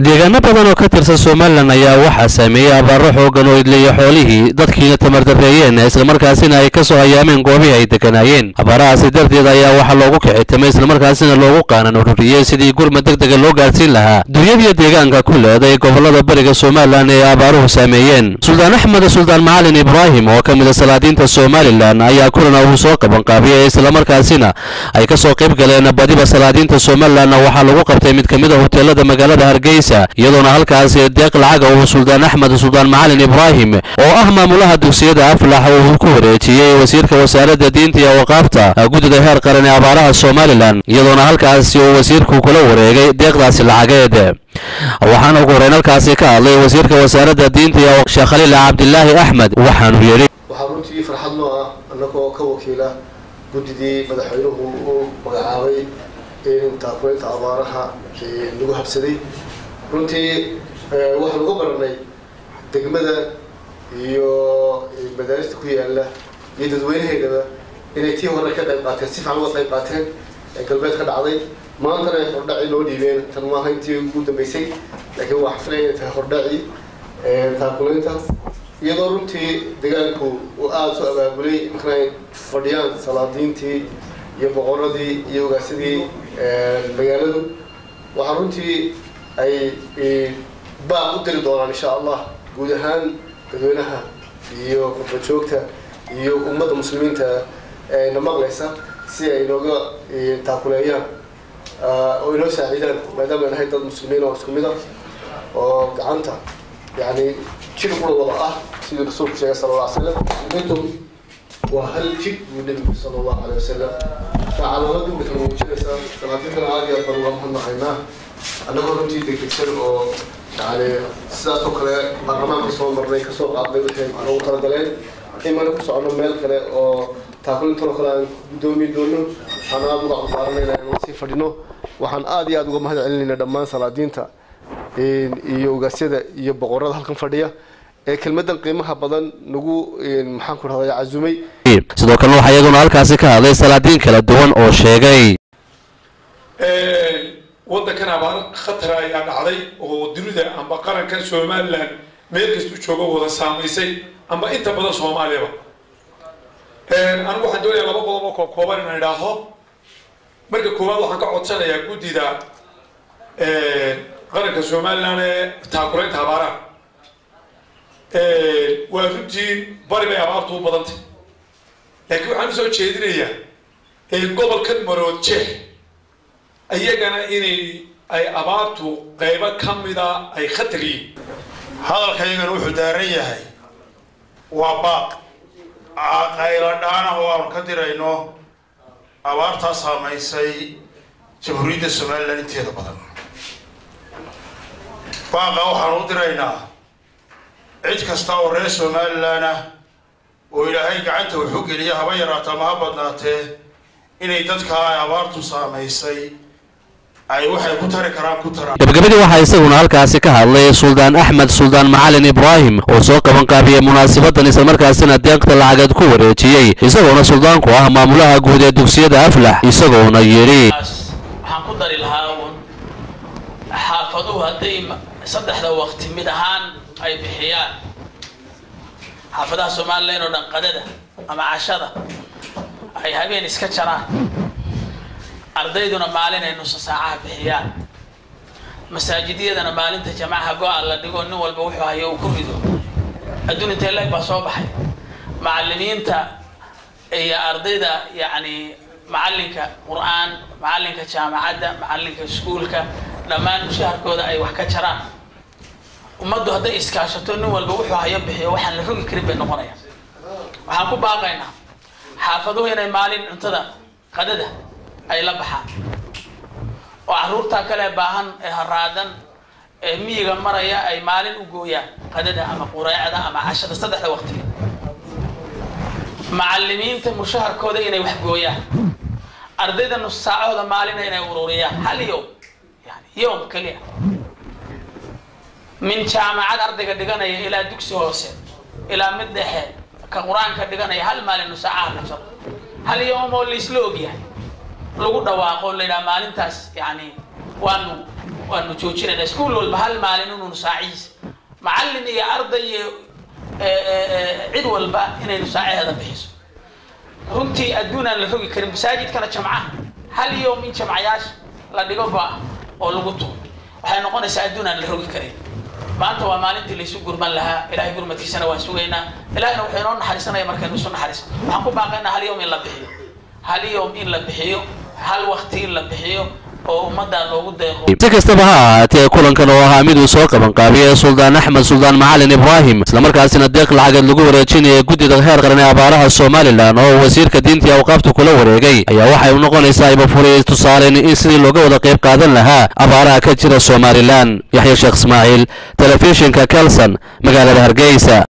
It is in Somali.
deegaano badan oo ka tirsan somalilan ayaa waxaa saameeyey abaaro xoogan oo idleeya xoolihii dadkiina tamardareeyeen islamarkaasina ay ka soo hayaameen goobihii ay deganaayeen abaarahaasi darteed ayaa waxaa loogu kicitamay islamarkaasina loogu qaanan ururiyey sidii gurmad deg dega loo gaadhsiin lahaa dunyadiyo deegaanka ku leeday gobolada bariga somalilan ee abaaruhu saameeyeen suldaan axmed suldaan macalin ibraahim oo ka mid a salaadiinta somalilan ayaa kulana uu soo qabanqaabiyey islamarkaasina ay ka soo qayb galeen badiba salaadiinta somalilanna waxaa lagu qabtay mid ka mid a hoteelada magaalada hargeysa iyadoona halkaasi deeq lacaga uu suldaan axmed suldaan macalin ibraahim oo ah maamulaha dugsiyada aflax uu ku wareejiyey wasiirka wasaaradda diinta iyo waqaafta guddida heer qaran ee abaaraha somalilan iyadoona halkaasi uu wasiirku kula wareegay deeqdaasi lacageed waxaana ugu horeyn halkaasi ka hadlay wasiirka wasaaradda diinta iyo sheekh khaliil cabdilaahi axmed waxaanu yidhi waxaa runtii farxad noo ah annagoo ka wakiila guddidii madaxweynuhu uu magacaabay in taakuleynta abaaraha lagu habsaday runtii waxaan uga baranay degmada iyo madaarista ku yaala iyo dadweynaheedaba inay tii hore ka qayb qaateen si fiican uga qayb qaateen ee galbeed ka dhacday maantana ay hordhaci loo dhiibeen tan maaha intii ugu dambeysay laakiin waa xafilaya inay tahay hordhaci taakuleynta iyadoo runtii deegaanku uu aada soo abaabulay markan ay fadhiyaan salaadiintii iyo boqoradii iyo ogaasadii magaaladu waxaa runtii ay baaq u diri doonaan insha allah guud ahaan dadweynaha iyo qurbajoogta iyo ummadda muslimiinta na maqlaysa si ay inooga taakuleeyaan oo inoo saaciidaan maadaama nahay dad muslimiin oo isku mid ah oo gacanta yani jir qura wada ah siduu rasuulku sheegay sala alla alay slam mintum waa hal jir buu nebigu sala allahu alay wasalam taa calaamad imika muujinaysaa salaatiintana aada iyo aad baan uga mahadnaqaynaa annagoo runtii degdegsan oo yani sidaas oo kale baarlamaanka soo marnay kasoo qaadnay waxay noogu talagaleen imana ku socono meel kale oo taakulintanoo kale aan guddoomi doono waxaan aada uga cudbaaranayna inaan sii fadhino waxaan aada iyo aada uga mahad celinayna dhammaan salaadiinta iyo ogaasyada iyo boqorada halkan fadhiya ee kelmadan qiimaha badan nagu maxaan ku rahday cazumay sidoo kalena waxaa iyaguna halkaasi ka hadlay salaadiin kala duwan oo sheegay waddankan abaar khatara ayaa dhacday oo dunida amba qarankan somalilan meel kastuu joogo wada saamaysay amba inta badan soomaaliyaba anigu waxaan doonayaa laba qodob oo koobkooban inaan idhaaho marka koowaad waxaan ka codsanayaa guddida qaranka somalilan ee taakulaynta abaaraha waa runtii bari bay abaartu u badantay laakiin waxaan usoo jeedinayaa gobolkan marood jeex iyagana inay ay abaartu qaybo ka mida ay khatar yihiin hadalkaygana wuxuu daaran yahay waa baaq qaylo dhaanah oo aanu ka dirayno abaartaa saamaysay jamhuuriyadda somalilan inteeda badan baaqa waxaanu u diraynaa cid kasta oo reer somalilan ah oo ilaahay gacanta wuxu geliya haba yaraata ama ha badnaatee inay dadkaa ay abaartu saamaysay ay waxay ku tari karaan ku taraan gabagabadii waxaa isaguna halkaasi ka hadlay suldaan axmed suldaan macalin ibraahim oo soo qabanqaabiyey munaasabadan islamarkaasina deeqta lacageed ku wareejiyey isagoona suldaanku ah maamulaha guud ee dugsiyada aflax isagoona yidhi waxaan ku dari lahaa uun xaafaduhu hadday saddexda waqti mid ahaan ay bixiyaan xaafadaha somalilan oo dhan qadada ama cashada ay habeen iska jaraan ardayduna maalin ay nuso saacaha bixiyaan masaajidyadana maalinta jamacaha go-a la dhigo nin walba wuxuu hayo uu ku rido adduun intee leeg baa soo baxay macalimiinta iyo ardayda yacni macalinka qur-aan macalinka jaamacadda macalinka iskuulka dhammaan mushaharkooda ay wax ka jaraan ummaddu hadday iskaashato nin walba wuxuu hayo bixiyo waxaan la rogi karin bay noqonayaan waxaan ku baaqaynaa xaafaduhu inay maalin cuntada qadada ay la baxaan oo carruurtaa kale baahan ee haraadan ee miyiga maraya ay maalin u gooyaan qadada ama qureecda ama cashada saddexda waqtiga macalimiinta mushaharkooda inay wax gooyaan ardayda nus saacahooda maalina inay ururiyaan hal yowm yani yowm keliya min jaamacad ardayga dhiganaya ilaa dugsi hoose ilaa mid dhexe ka qur-aanka dhiganaya hal maalin nusaacaha la jaro hal yowm oo laisla ogyahay lagu dhawaaqo la yidhaha maalintaas yani waanu waanu joojinayna iskuul walba hal maalin inuunu saacihiisa macallin iyo arday iyo cid walba inaynu saacaheeda bixiso runtii adduun aan la rogi karin masaajidkana jamcaha hal yowm in jamcayaasha la dhigo go-a oo lagu tuuro waxay noqonaysaa adduun aan la rogi karin maanta waa maalintii laysu gurman lahaa ilahay gurmadkiisana waan sugaynaa ilahayna wuxuu inoo naxariisanaya markaynu isu naxariiso waxaan ku baaqaynaa hal yowm in la bixiyo hal yowm in la bixiyo hal wakti in la bixiyo oo ummaddaa loogu deeqo si kastaba ha ahaatee kulankan oo ahaa mid uu soo qabanqaabiyey suldaan axmed suldaan macalin ibraahim islamarkaasina deeq lacageed lagu wareejinaya guddida heer qaran ee abaaraha somalilan oo wasiirka diinta iyo awqaafta kula wareegay ayaa waxay noqonaysaa ibafuriyay tusaaleyn in sidii looga wada qayb qaadan lahaa abaaraha ka jira somalilan yaxya sheekh ismaaciil telefishinka kelson magaalada hargeysa